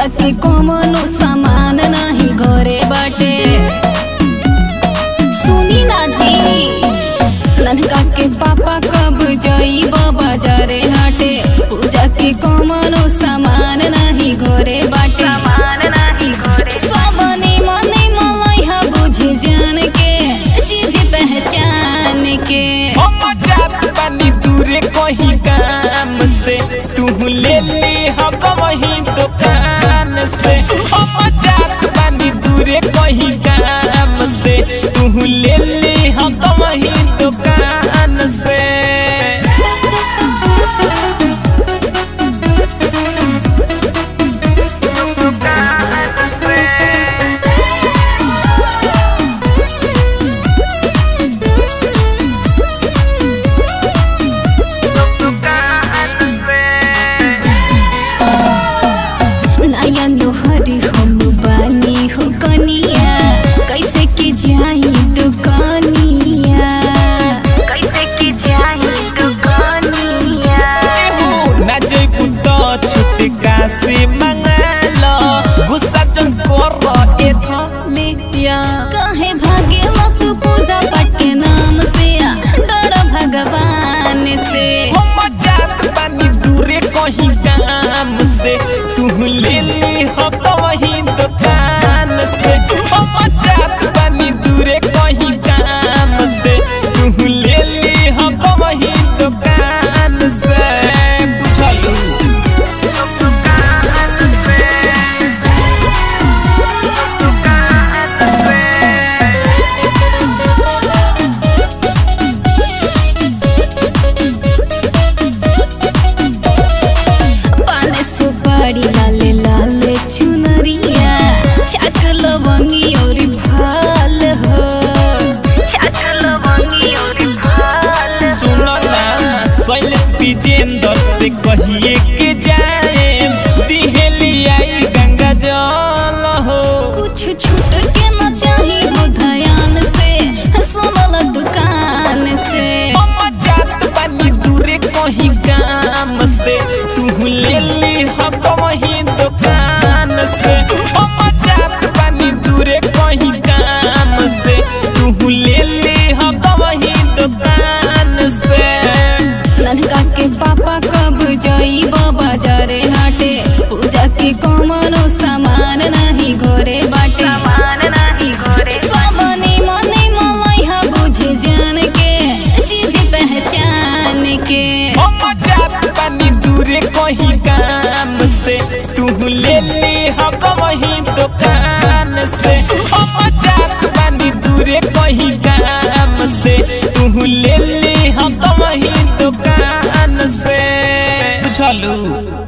पूजा के कौनो सामान नाही घरे बाटे सुनी ना जी ननका के पापा कब जाइब बाजारे हाटे पूजा के कौनो सामान नाही घरे बाटे सामान नाही घरे सब निमन मलैहा बुझे जान के चीज पहचान के हम जात बानी दूरे कहीं काम से तू ले ली हम वही दुकान से हम जात बानी दूरे कहीं काम से तू ले ली हम वही दुकान से नया नोहरी हम बानी हो कनिया कैसे के जाई दुकानिया कैसे के जाई दुकानिया एहो ना जइबू तो छुटका से मंगालो गुस्सा जन कर ए धनिया काहे भागे मत पूजा पाठ के नाम से डर भगवान से हम जात बानी दूरे कहीं काम से तू ले ली हम वही दुकान से हम जात बानी दूरे कहीं काम से तू ले ली हम वही दुकान से बुझलू पान सुपारी लाले लाले चुनरिया छाक लवंगी और फल हो छाक लवंगी और फल सुनो ना शैलेश विजेंद्र से कहिए के जाए दिहेली आई गंगा जल हो कुछ छूट के न चाही हो ध्यान से सुनल दुकान से हम जात बानी दूरे कहीं काम से तू ले ली हम वही दुकान से हम जात बानी दूरे कहीं काम से तू ले ली हम वही दुकान से ननका के पापा कब जाइब बाजारे हाटे पूजा के कौनो सामान नहीं घरे बाटे सामान नहीं घरे सब निमन मलैहा बुझे जान के चीज पहचान के हम जात बानी दूरे कहीं काम से तू ले ली हम वही दुकान से हम जात बानी दूरे कहीं काम से तू ले ली हम वही दुकान से बुझलू